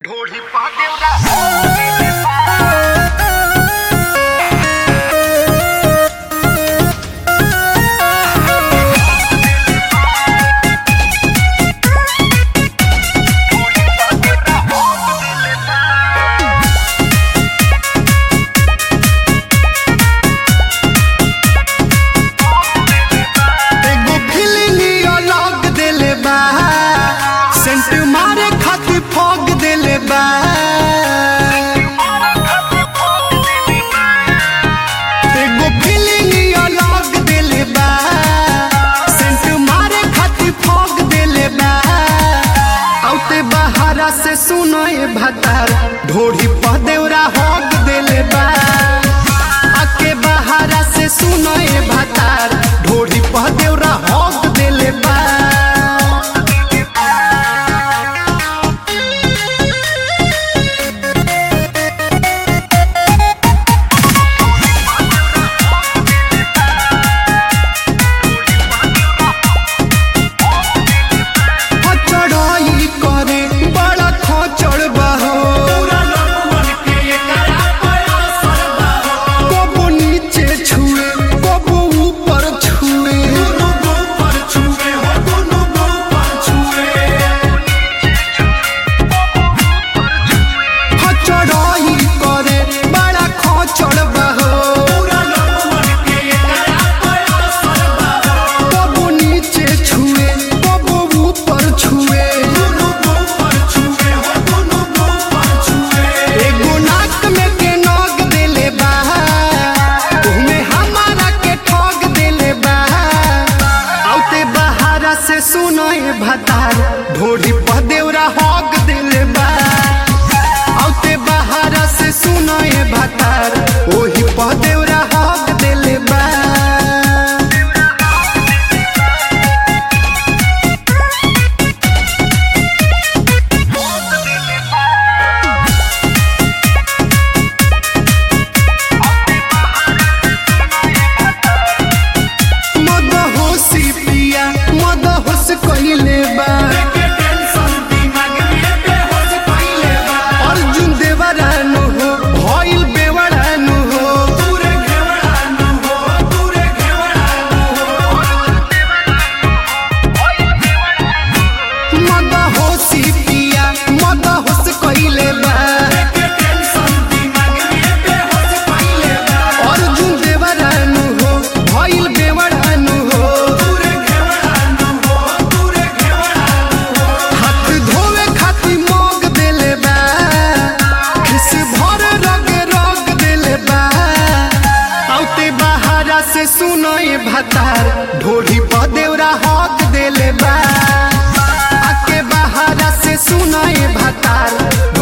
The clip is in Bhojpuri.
ढोढ़ी पा देवरा एगो फीलिंग अलग देले बा सेंट मारे खातिर फॉग देले बा एगो फीलिंग अलग देले बा सेंट मारे खातिर फॉग देले बा औते बहारा से सुनो ए भतार ढोढ़ी पर देवरा हॉग देले बा आके बहारा से सुनो ए भतार ढोढ़ी पर देवरा हॉग देले बा चढ़ाई करे बड़ा खोचड़ बहो कबो नीचे छुए कबो ऊपर छुए चढ़ाई करे बड़ा खोचड़ बहो कबो नीचे छुए कबो ऊपर छुए एगो नाक में के नोग देले बा ओहमे हमारा के ठोग देले बा औते बहारा से सुनो ए भतार ढोढ़ी पर देवरा हॉग देले बा औते बहारा से सुनो ए भतार ओही पर देवरा हॉग देले बा मद होशी पिया मद होश कइले बा अर्जुन देवरानु हो भइल बेवरानु हो मद होशी पिया मद होश कइले बा अर्जुन देवरानु हो भइल बेवरानु हो हाथ धोवे खातिर मोग देले बा खिस भर रग रग देले बा औते बहारा से सुनो ए भतार ढोढ़ी पर देवरा हक देले बा आके बहारा से सुनो ए भतार